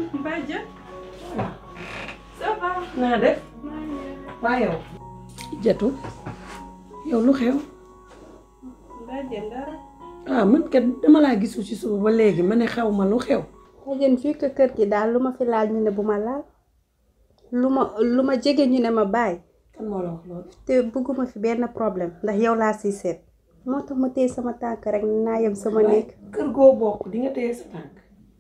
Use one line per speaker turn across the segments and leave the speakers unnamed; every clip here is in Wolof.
Mbadja. ça va.
naa def waa yow jatu yow lu xew
Mbadja dara.
ah man kat dama laa gisu ci suba ba léegi ma ne xew ma lu xew
Mbadja fii que kër gi daal lu ma fi laal ñu ne bu ma laal lu ma lu ma jege ñu ne ma bàyyi
kan moo la wax loolu
te bëgguma fi benn problème ndax yow laa siy seet moo tax ma téye sama tànk rek naa yem sama néeg.
kër goo bokk di nga téye sa tànk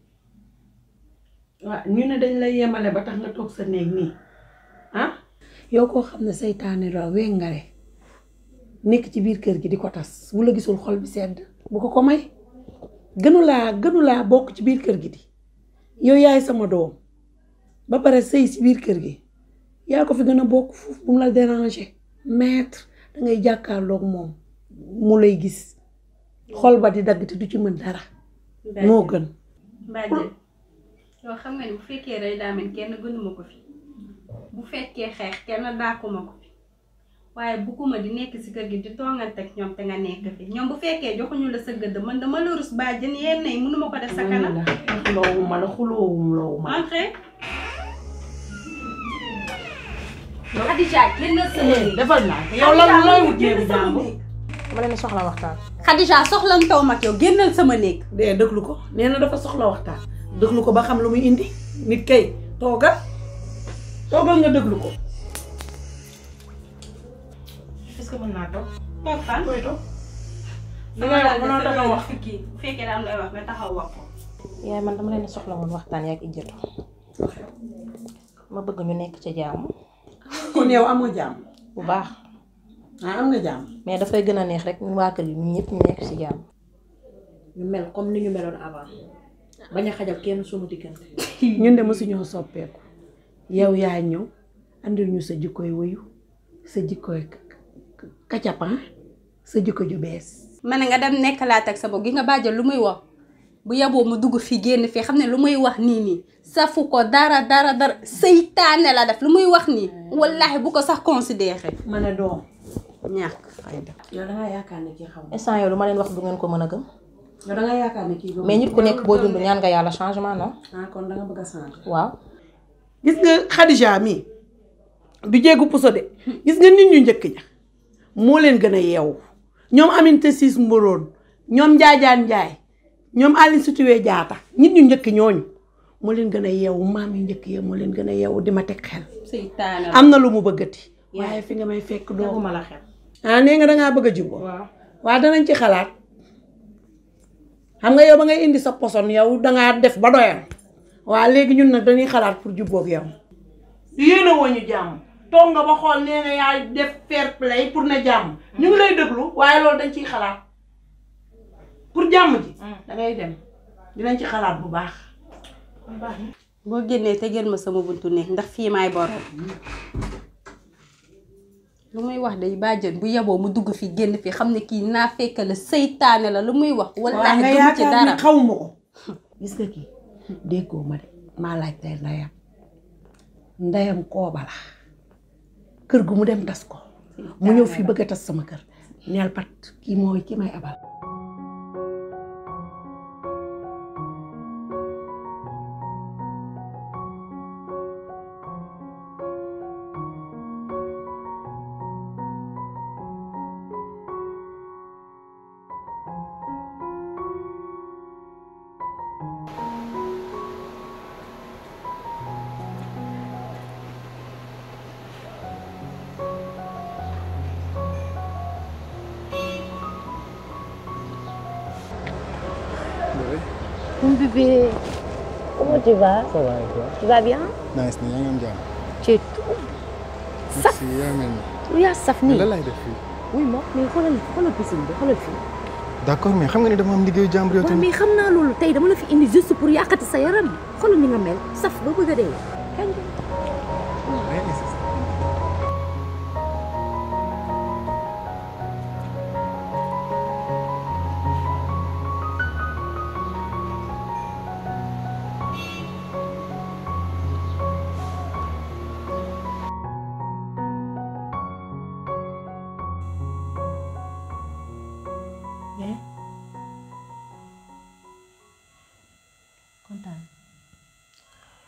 waaw ñu ne dañ lay yemale ba tax nga toog sa néeg nii ah yow koo xam ne saytaane la wengare nekk ci biir kër gi di ko tas bu la gisul xol bi sedd bu ko ko may gënulaa gënulaa bokk ci biir kër gi di yow yaay sama doom ba pare sëy si biir kër gi yaa ko fi gën a bokk foofu bu mu la déranger maître da ngay jàkkaarloog moom mu lay gis xol ba di dagg te du ci mën dara moo gën
Mbadja yow xam nga ni bu fekkee rey daa mel kenn gënuma ko fi bu fekkee xeex kenn daakuma ko fi waaye bugguma di nekk si kër gi di toongante ak ñoom te nga nekk fi ñoom bu fekkee joxuñu la sa gëdd man dama la rus bàjjen yenn yi mënuma ko def sa kanam.
xuloowuma la xuloowum loowuma la
entrez. Khadija génnal sama néeg.
defal naa yow lan looy wut néegu jàmbur
dama leen soxla waxtaan.
Khadija soxlam taw mag yow génnal sama néeg.
dee déglu ko nee na dafa soxla waxtaan déglu ko ba xam lu muy indi nit kay toogal toogal nga déglu ko
est-ce que mën naa toog.
toog fan.
koy toog li
sama
ngay wax
daal
mënoo
de
taxaw wax
sa kii bu fekkee daa am lay wax nga taxaw wax ko.
yaay man dama leen soxla woon waxtaan yaa ngi ijjatu. ma bëgg ñu nekk ci jàmm.
kon yow am nga jàmm
bu baax.
ah am nga jàmm
mais dafay gën a neex rek ñun waa kër yi ñun ñëpp ñu nekk ci jàmm. ñu mel comme ni ñu meloon avant. bañ a xajal kenn sunu diggante.
ñun de mësuñoo soppeeku yow yaa ñëw andil ñu sa jikkoy wëyu sa jikkoy kacapan sa jikko ju bees
ma ne nga dem nekk laat ak sa bopp gi nga bàjjal lu muy wax bu yaboo mu dugg fii génn fii xam ne lu muy wax nii nii safu ko dara dara dara seytaane la def lu muy wax nii wallaahi bu ko sax considéré
ma ne doom
ñàkk fayda
yow dangaa yaakaar ne kii xam
instant yow lu ma leen wax du ngeen ko mën a gëm.
yow dangaa yaakaar ne kii
mais nit ku nekk boo dund ñaan nga yàlla changement non.
ah kon danga bëgg a changer
waaw.
gis nga Khadija mi du jéegu puso de gis nga nit ñu njëkk ña moo leen gën a yeewu ñoom Aminata Siis Mboroon ñoom Njaajaan Njaay ñoom Aline Sitoé Diatta nit ñu njëkk ñooñu moo leen gën a yeewu maam yu njëkk ya moo leen gën a yeewu di ma teg xel
seytaane la
am na lu mu bëggati waaye fi nga may fekk doo
teguma la xel.
ah nee nga dangaa bëgg a jubbo
waaw.
waaw danañ ci xalaat xam nga yow ba ngay indi sa poson yow dangaa def ba doyal waa léegi ñun nag dañuy xalaat pour jubboog yow yéene woo ñu jàmm toog nga ba xool nee nga yaa def fair play pour na jàmm ñu ngi lay déglu waaye loolu dañ ciy xalaat pour jàmm ji dangay dem dinañ ci xalaat bu baax
boo génnee te jël ma sama buntu néeg ndax fii maay borom lu muy wax day bàjjen bu yaboo mu dugg fii génn fii xam ne kii naa fekk la seytaane la lu muy wax
waaye
wallaahi
nga
gëmu ci
yaakaar
dara
ni xawma ko gis nga kii déggoo ma de maa laaj tey ndeyam ndeyam kooba la kër gu mu dem tas ko mu ñëw fii bëgg a tas sama kër neel pat kii mooy ki may abal
Mon bébé, comment tu vas
Ça va et toi
Tu vas bien
Nice ni yaa ngi am jàmm.
Tu es tout
Merci yaa mel ni.
lu yaa saf
mais
nii.
lan laay def fii.
oui ma mais xoolal xoolal piscine bi xoolal fii.
d'accord mais xam nga ni dama am liggéeyu jàmbur yow
waaw
tamit.
mais xam naa loolu tey dama la fi indi juste pour yàqati sa yaram xoolal ni nga mel saf ba bëgg a dee. kañ
Rien insiste.
kontaan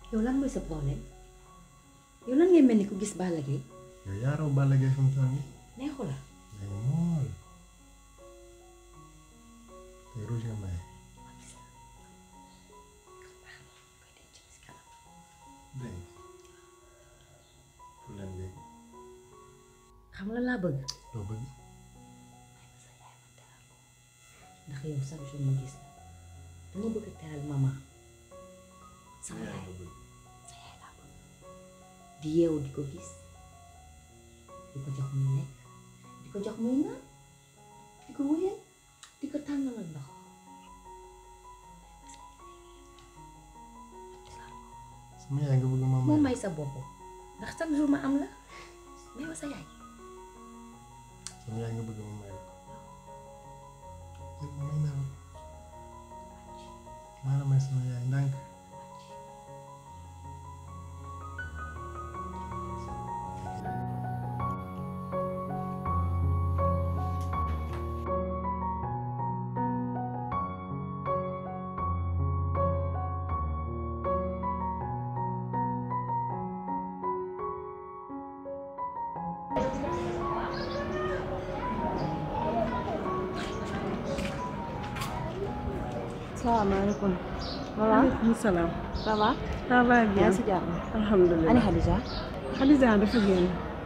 yow lan mooy sa problème
yow nan ngay mel ni ku gis Balla Gaye
yow yaa raw Balla Gaye fi mu toll nii.
neexu la
léegi mool. tey rouge nga maye. dégg nga. pour lan léegi.
xam la laa bëgg
loo bëgg.
ndax yow chaque jour ma gis la dama bëgg a teral maman sama yaay sa yaay laa bëgg di yeewu di ko gis di ko jox muy lekk di ko jox muy naan di ko wéyal di ko tàngalal ndox
sama yaay nga bëgg ma
moo
maye.
may sa bopp ndax chaque jour ma am la may wa sa yaay
sama yaay nga bëgg ma maye ko. léegi may naa la. maa la may sama yaay ndànk.
salaamaaleykum. voilà
maaleykum salaam.
ça va.
ça va
yaa
bien.
ngi si jàmm.
alhamdulilah.
ani Khadija.
Khadija dafa génn.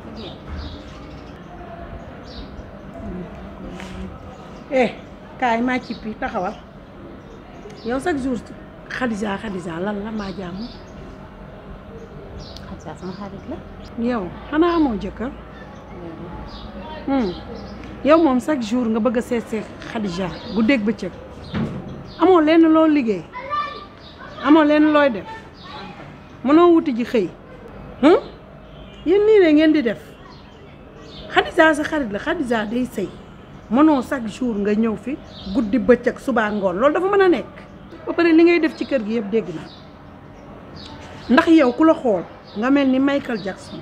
eh kaay maa ci pi taxawal yow chaque jour Khadija Khadija lan la maa jàmm
Khadija sama xarit la.
yow xanaa amoo jëkkër hmm. yow moom chaque jour nga bëgg a seet seet Khadija guddeeg bëccëg amoo lenn loo liggéey amoo lenn looy def mënoo wuti ji xëy hmm? yéen nii de ngeen di def Khadija sa xarit la Khadija day sëy mënoo chaque jour nga ñëw fi guddi bëccëg subaa ngoon loolu dafa mën a nekk ba pare li ngay def ci kër gi yëpp dégg naa ndax yow ku la xool nga mel ni Michael Jackson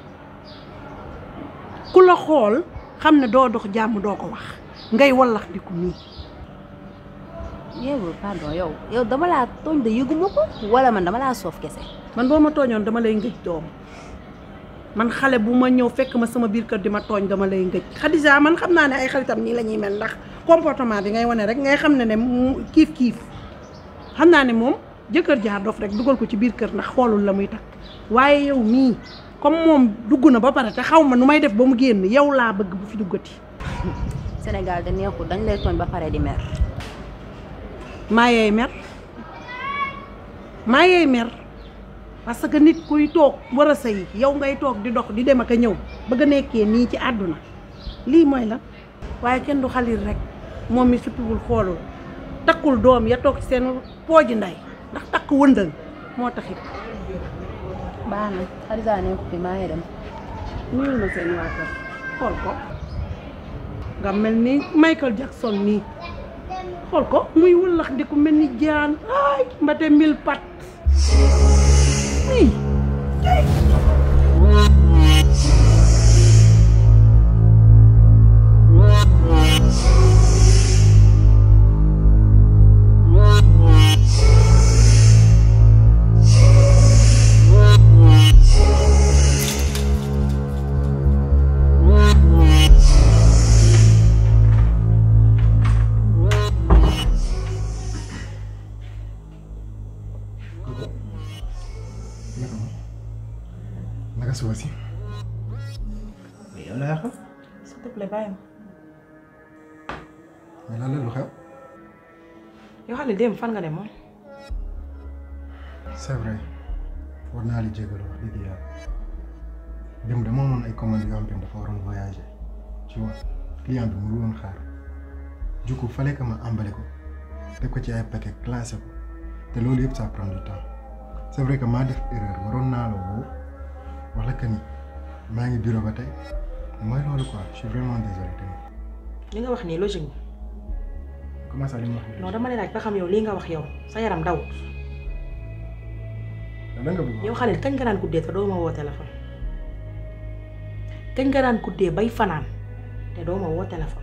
ku la xool xam ne doo dox jàmm doo ko wax ngay wallax di ko nii
yow pardon yow yow dama laa tooñ de yëguma ko wala man dama laa soof kese.
man boo ma tooñoon dama lay ngëj doom man xale bu ma ñëw fekk ma sama biir kër di ma tooñ dama lay ngëj Khadija man xam naa ne ay xaritam nii la ñuy mel ndax comportement bi ngay wane rek ngay xam ne ne mu- kiif kiif xam naa ne moom jëkkër jaar dof rek dugal ko ci biir kër ndax xoolul la muy takk waaye yow mii comme moom dugg na ba pare te xaw ma nu may def ba mu génn yow laa bëgg bu fi duggati
Sénégal da neexul dañ lay tooñ ba pare di mer.
maa yeey mer maa yeey mer parce que nit kuy toog war a sëy yow ngay toog di dox di dem ak a ñëw bëgg a nekkee nii ci àdduna lii mooy la waaye kenn du xalir rek moom mi suppiwul xoolul takkul doom ya toog ci seen pooji nday ndax takk wëndal moo taxit
baax na Khadija neexul fi maa ngi dem.
nuyul ma seen waa kër xool ko nga mel ni Michael Jackson nii xool ko muy wëllax di ko mel ni jaan ay mbate mil pat nii
naka ma naka suba si. mais yow laa xam.
s'il te plaît bàyyi ma
mais lan la lu xew.
yow xale démb fan nga dem moom
c'est vrai war naa li jégalu wax dëgg yàlla dem dama amoon ay commandes yoo xam te ne dafa waroon voyager tu vois client bi mu woon xaar du coup fallait que ma emballé ko def ko ci ay paquet classé ko te loolu yëpp ça prend du temps c'est vrai que maa def erreur waroon naa la woo wax la que ni maa ngi bureau ba tey mooy loolu quoi je suis vraiment désolé tamit
li nga wax nii logique bi
comment ça li ma wax nii
non dama lay laaj ba xam yow lii nga wax yow sa yaram daw
lan nga bëgg
yow xale kañ nga daan guddee te doo ma woo téléphone kañ nga daan guddee bay fanaan te doo ma woo téléphone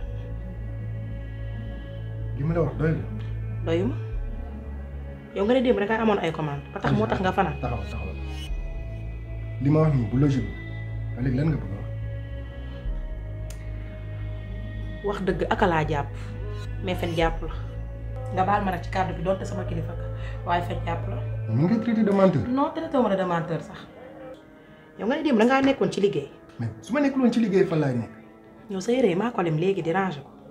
li ma la wax doy la
doyuma yow nga ne démb rek a amoon ay commande ba tax moo tax nga fanaan
taxaw taxaw li ma wax nii bu logique ba léegi lan nga bëgg a wax.
wax dëgg aka laa jàpp mais fen jàpp la nga baal ma nag ci kàddu bi doonte sama kilifa ka waaye fen jàpp la.
mu ngi traité de menteur.
non traité wu ma de menteur sax yow nga ne démb da ngaa nekkoon ci liggéey
mais su ma nekkul woon ci liggéey fan laay nekk.
yow sa yére yi maa ko lem léegi di ranger ko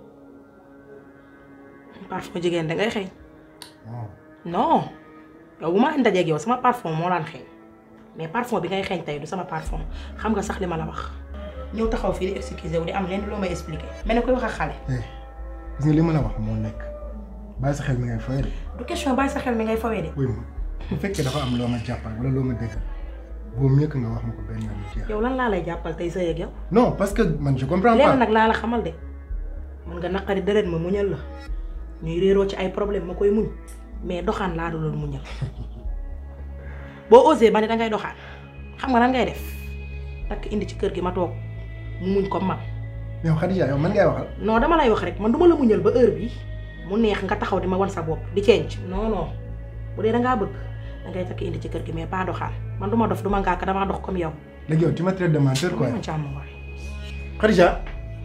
parfum jigéen da ngay xeeñ
waaw
non yow bu ma ndajeeg yow sama parfum moo daan xeeñ mais parfum bi ngay xeeñ tey du sama parfum xam nga sax li ma la wax ñëw taxaw fii di excusé wu di am lenn loo may expliqué mel ne koy wax ak xale
eh gis nga li ma la wax moo nekk bàyyi sa xel mi ngay fayal.
du question bàyyi sa xel mi ngay fawee de
wuy ma bu fekkee dafa am loo ma jàppal wala loo ma déggal boo mieux que nga wax ma ko benn yoon jeex.
yow lan laa lay jàppal tey sëy ak yow
non parce que man je comprends
lenn
pas.
nag laa la xamal de mën nga naqari deret ma muñal la ñuy réeroo ci ay problème ma koy muñ mais doxaan laa doon muñal boo osé ba ne dangay doxaan xam nga nan ngay def takk indi ci kër gi ma toog mu muñ ko man
yow Khadija yow man ngay waxal.
non dama lay wax rek man duma la muñal ba heure bi mu neex nga taxaw di ma wan sa bopp di cenc non non bu dee dangaa bëgg dangay takk indi ci kër gi mais pas doxaan man duma dof duma ngàkk damaa dox comme yow
léegi yow tu me traites de menteur quoi.
ma càmm waay
Khadija.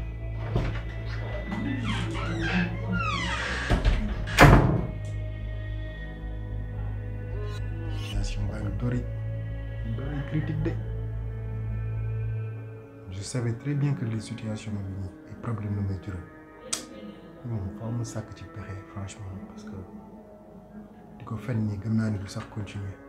situation baa ngi dori dori critique de je savais très bien que les situations bi nii ay problème la may jural moom faaw ma sàkk ci pexe franchement parce que di ko fen nii gëm naa ni du sax continuer